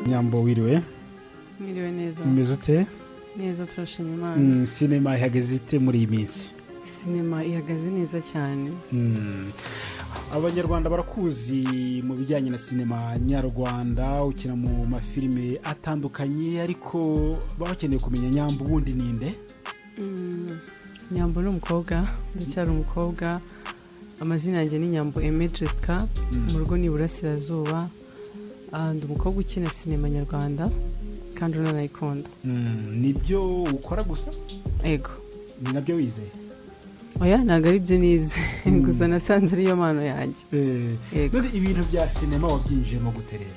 nyambo wiriwe mwiriwe neza umeze ute neza turashima imana Mm, sinema ihagaze ite muri iyi minsi sinema ihagaze neza cyane Mm. abanyarwanda barakuzi mu bijyanye na sinema nyarwanda ukina mu mafilime atandukanye ariko baba bakeneye kumenya nyambo ubundi ninde Mm, nyambo ni umukobwa ndacyari umukobwa amazina yanjye ni nyambo eme jessica mu rugo ni iburasirazuba Ah, ndi umukobwa ukina sinema nyarwanda kandi unanayikunda Mm, nibyo ukora gusa ego ni nabyo wizeye oya ntabwo ari byo nize gusa nasanze ariyo mpano yanjye Eh, Yego. none ibintu bya sinema wabyinjiyemo gute rero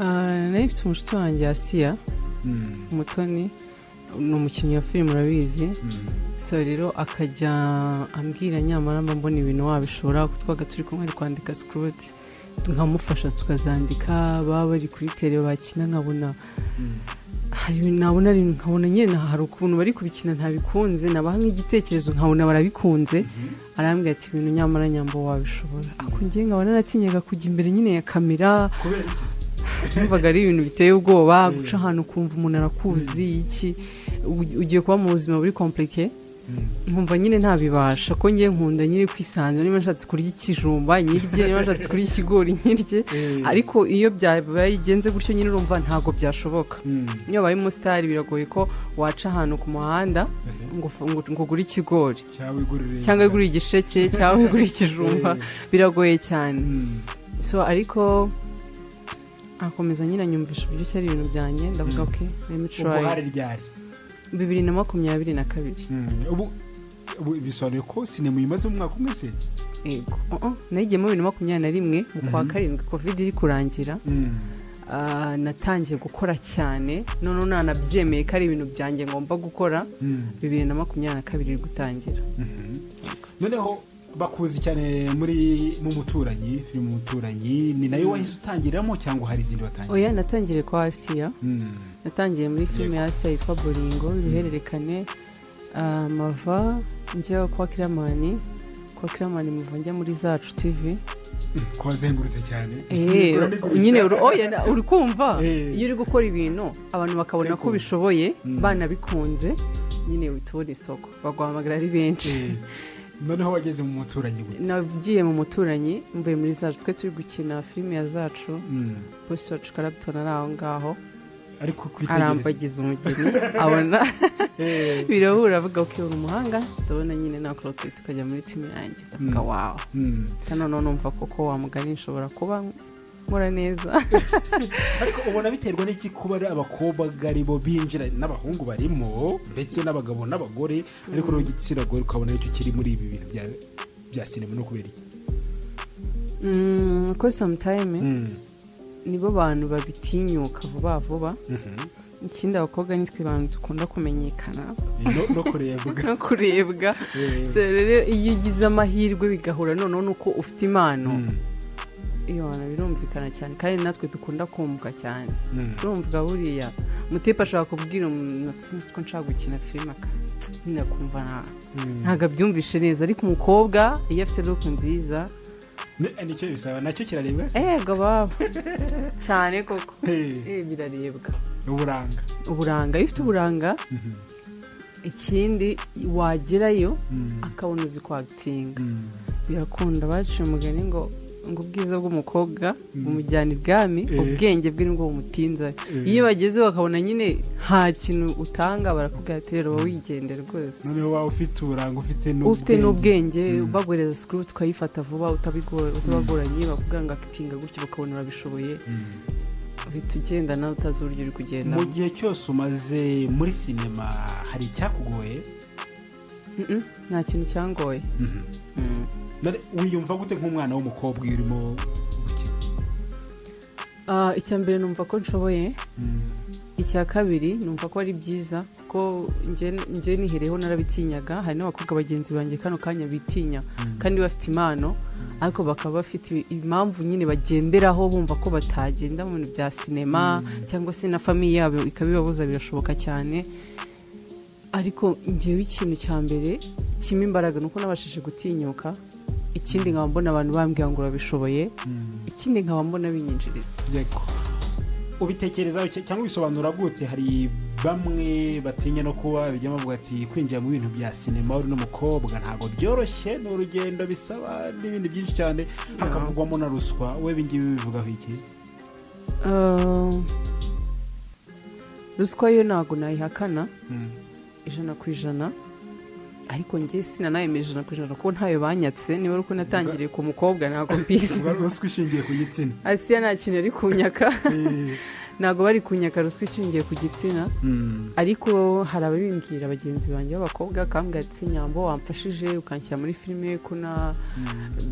Ah, nari mfite umushuti wanjye asiya Mm, umutoni ni umukinnyi wa filime urabizi mm, so rero akajya ambwira nyamara mba mbona ibintu wabishobora kuko twaga turi kumwe ari kwandika sikuroti nkamufasha tukazandika baba bari kuri tere bakina nkabona mm. hari ibintu nabona ari nkabona nyine hari ukuntu bari kubikina ntabikunze nabaha nk'igitekerezo nkabona barabikunze arambwira ati ibintu nyamara nyambo wabishobora ako ngiye nkabona natinyaga kujya imbere nyine ya kamera kubera iki numvaga ari ibintu biteye ubwoba guca ahantu ukumva umuntu arakuzi iki u- ugiye kuba mu buzima buri komplike Mm. nkumva nyine ntabibasha ko ngiye nkunda nyine kwisanzura niba nshatse kurya ikijumba nyirye niba nshatse kurya ikigori nyirye Eh. ariko iyo byagenze gutyo nyine urumva ntabwo byashoboka Mm. iyo wabaye umusitari biragoye ko waca ahantu ku muhanda ngo f- ngo- ngo ugure ikigori cyangwa wigurire cyangwa wigure igisheke cyangwa wigure ikijumba biragoye cyane Mm. so ariko akomeza nyine anyumvisha uburyo ki ari ibintu byanjye ndavuga ko remi ubwo hari turayi ryari bibiri na makumyabiri na kabiri Mm. ubu ubu bisobanuye ko sinema uyimaze mu mwaka umwe se yego Uh-uh. nayigiyemo bibiri na makumyabiri na rimwe mu kwa karindwi kovide iri kurangira Mm. Ah, natangiye gukora cyane noneho nanabyemeye ko ari ibintu byanjye ngomba gukora Mm. bibiri na makumyabiri na kabiri iri gutangira noneho bakuzi cyane muri mu muturanyi filime umuturanyi ni nayo wahise utangiramo cyangwa hari izindi watangira oya natangiriye kwa asiya Mm. natangiye muri filime ya Asiya yitwa boringo uruhererekane Ah, mava njya kwa kiramani kwa kiramani muva njya muri zacu tv ko wazengurutse cyane Eh, Ugura n'igurisha. nyine uru- oya, na- uri kumva Eh. iyo uri gukora ibintu abantu bakabona Ariko- ko ubishoboye Mm. banabikunze nyine uhita ubona isoko baguhamagara ari benshi Eh, noneho wageze mu muturanyi gute nagiye mu muturanyi mvuye muri zacu twe turi gukina filime ya zacu Mm. bose wacu karabitona ari aho ngaho ariko kwitegereza arambagiza umugeni abona Eh, birahura avuga ko uri umuhanga ndabona nyine nakora utu tukajya muri timu yanjye ndavuga Mm. wawe mm. noneho numva koko wa mugani nshobora kuba nkora neza ariko ubona biterwa n'iki kuba ari abakobwa aribo binjira n'abahungu barimo ndetse n'abagabo n'abagore ariko rero igitsina gore ukabona aricyo kiri muri ibi bintu bya- bya sinema no kubera iki Mm, ko sometime Mm. nibo bantu babitinyuka vuba vuba Mhm. ikindi abakobwa nitwe bantu dukunda kumenyekana No- no kurebwa no kurebwa Eh. So rero iyo ugize amahirwe bigahura noneho nuko ufite impano Mm. iyo bantu birumvikana cyane kandi natwe dukunda kumvwa cyane Mm. turumva buriya mutipe ashobora kubwira umuntu ati sinzi ko nshaka gukina filime aka nyine akumva nta- Mm. ntabwo abyumvishe neza ariko umukobwa iyo afite look nziza Ne- nicyo bisaba nacyo kirarebwa ego baba cyane koko Eh, Eh, birarebwa uburanga uburanga iyo ufite uburanga Mhm. ikindi wagerayo Mm. akabona uzi kwagitinga Mm. birakunda baciye umugani ngo ngo ubwiza bw'umukobwa bumujyana ibwami Eh. ubwenge bwe nibwo bumutinzayo Eh. iyo bageze bakabona nyine nta kintu utanga barakubwira ati rero wowe wigendera rwose noneho waba ufite uburanga ufite ufite n'ubwenge Mm. baguhereza sikuru tukayifata vuba utabigo- utabagoranye bakubwira ngo akitinga gutya bakabona urabishoboye Mm. uhita ugenda nawe utazi uburyo uri kugenda mu gihe cyose umaze muri sinema hari icyakugoye nta kintu cyangoye Mhm. Mm. None wiyumva gute nk'umwana w'umukobwa iyo urimo gukina Ah, icya mbere numva ko nshoboye Mm. icya kabiri numva ko ari byiza ko njye nihereyeho narabitinyaga hari n'abakobwa bagenzi banjye kano kanya bitinya kandi bafite impano ariko bakaba bafite impamvu nyine bagenderaho bumva ko batagenda mu bintu bya sinema cyangwa se na famiye yabo ikabibabuza birashoboka cyane ariko njyewe ikintu cya mbere kimwe imbaraga ni uko nabashije gutinyuka ikindi nkaba mbona abantu bambwira ngo urabishoboye ikindi nkaba mbona binyinjiriza yego ubitekerezaho cya- cyangwa ubisobanura gute hari bamwe batinya no kuba bijya bavuga ati kwinjira mu bintu bya sinema uri n'umukobwa ntabwo byoroshye ni urugendo bisaba n'ibindi byinshi cyane hakavugwamo na ruswa we ibingibi bivugaho iki Ah, ruswa yo ntabwo nayihakana ijana ku ijana ariko njye sinanayemeje ijana ku ijana kuko ntayo banyatse niba ari uko natangiriye ku mukobwa ntabwo mbizi Uvuga ruswa ishingiye ku gitsina asiya nta kintu ari kunyaka Eh, ntabwo bari kunyaka ruswa ishingiye ku gitsina mm, ariko hari ababimbwira bagenzi banjye b'abakobwa kambwira ati nyambo wamfashije ukanshyira muri filime ko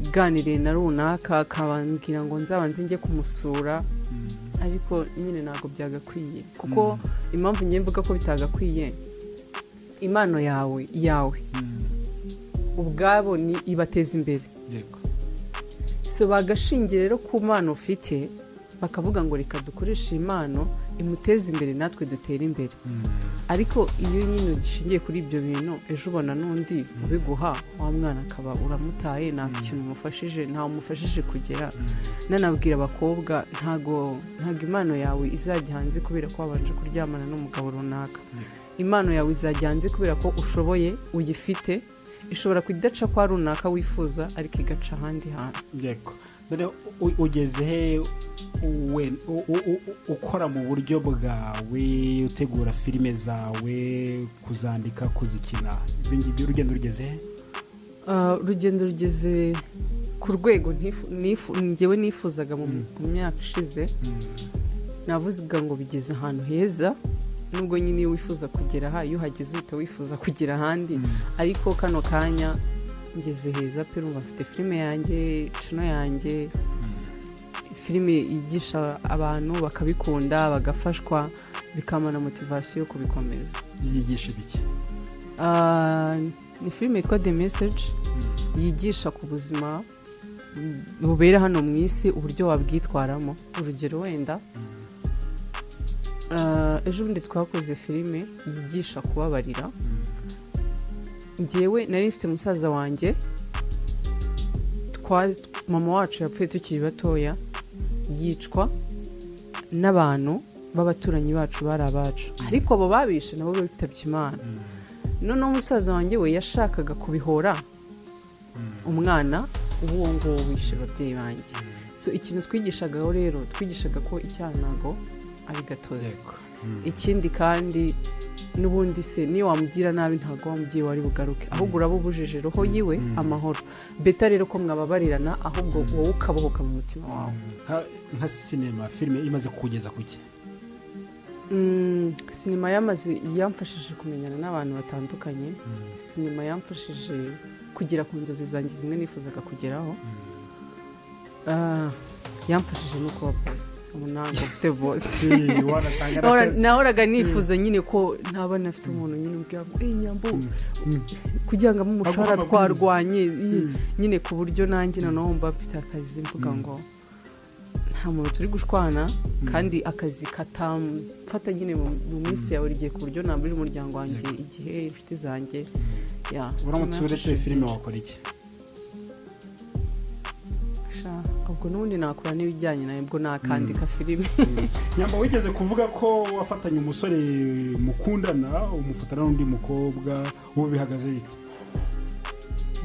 naganiriye na runaka akabambwira ngo nzabanze njye kumusura mm. ariko nyine ntabwo byagakwiye kuko impamvu njye mvuga ko bitagakwiye impano yawe yawe Mm, ubwabo ni ibateza imbere yego so bagashingira rero ku mpano ufite bakavuga ngo reka dukoreshe iyi mpano imuteze imbere natwe dutere imbere Mm. ariko iyo nyine gishingiye kuri ibyo bintu ejo ubona n'undi ubiguha wa mwana akaba uramutaye nta kintu umufashije nta umufashije kugera nanabwira abakobwa ntago ntago impano yawe izajya hanze kubera ko wabanje kuryamana n'umugabo runaka impano yawe izajya hanze kubera ko ushoboye uyifite ishobora kudaca kwa runaka wifuza ariko igaca ahandi hantu yego none u- ugeze he we- u- u- u- ukora mu buryo bwawe utegura filime zawe kuzandika kuzikina ibyo ngibyo urugendo rugeze he Ah, urugendo rugeze ku rwego ntifu- nifu- ngewe nifuzaga mu mu myaka ishize navuga ngo bigeze ahantu heza nubwo nyine iyo wifuza kugera aha iyo uhageze uhita wifuza kugera ahandi ariko kano kanya ngeze heza pe urumva mfite filime yanjye cano yanjye filime yigisha abantu bakabikunda bagafashwa bikamana motivasiyo yo kubikomeza yigisha ibiki Ah, ni filime yitwa the message yigisha ku buzima mm, bubera hano mu isi uburyo wabwitwaramo urugero wenda ah, ejo bundi twakoze filime yigisha kubabarira ngewe nari mfite musaza wanjye twa mama wacu yapfuye tukiri batoya yicwa n'abantu b'abaturanyi bacu bari abacu ariko abo babishe nabo bitabye imana noneho umusaza wanjye we yashakaga kubihora umwana uwo nguwo wishe ababyeyi banjye so ikintu twigishagaho rero twigishaga ko icyaha ntago ari gatozi yego ikindi kandi n'ubundi se niyo wamugira nabi ntabwo wamubyeyi wari bugaruke ahubwo uraba ubujije roho yiwe amahoro beta rero ko mwababarirana ahubwo wowe ukabohoka mu mutima wawe Nka- nka sinema filime imaze kugeza ku ki Mm, sinema yamaze yamfashije kumenyana n'abantu batandukanye sinema yamfashije kugera ku nzozi zanjye zimwe nifuzaga kugeraho Ah, yamfashije no kuba bose ubu ntabwo mfite bose Eh, wanatanga na Nahora- test. nahoraga nifuza nyine ko ntaba nafite umuntu nyine ubwira ngo "Eh, nyambo kugira ngo amuhe umushahara Aguha amabwiriza." twarwanye i- nyine ku buryo nanjye noneho mba mfite akazi mvuga ngo nta muntu turi gushwana kandi akazi katamfata nyine mu- mu minsi yawe rigiye ku buryo nabura umuryango wanjye igihe inshuti zanjye ya uramutse uretse filime wakora iki Sha, ubwo n'ubundi nakora n'ibijyanye nawe ubwo nakandika filime nyamba wigeze kuvuga ko wafatanye umusore mukundana umufatana n'undi mukobwa ubu bihagaze bite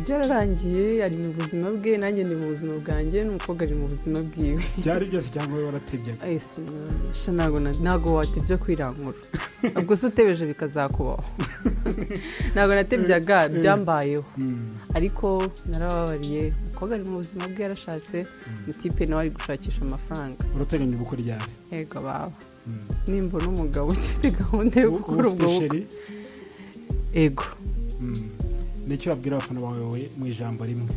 byararangiye ari mu buzima bwe nanjye ndi mu buzima bwanjye n'umukobwa ari mu buzima bwiwe byari byose cyangwa wowe waratebyaga ese umwana sha ntabwo na- ntabwo watebya kwirangura ubwo se utebeje bikazakubaho ntabwo natebyaga byambayeho Mm. ariko narababariye umukobwa ari mu buzima bwe yarashatse mutipe nawe ari gushakisha amafaranga urateganya ubukwe ryari yego baba Mm. nimbona umugabo ufite gahunda yo gukora ufite ubwo bukwe sheri yego Mm. nicyo wabwira abafana bawe we mu ijambo rimwe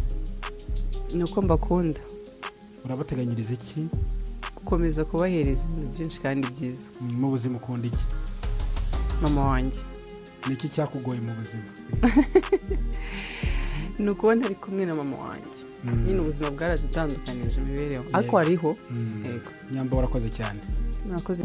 ni uko mbakunda urabateganyiriza iki gukomeza kubahereza ibintu byinshi kandi byiza Mm, mu buzima ukunda iki mama wanjye niki cyakugoye mu buzima ni ukuba ntari kumwe na mama wanjye Mm. nyine ubuzima bwaradutandukanije imibereho ariko Yego. hariho Mm. yego nyamba warakoze cyane murakoze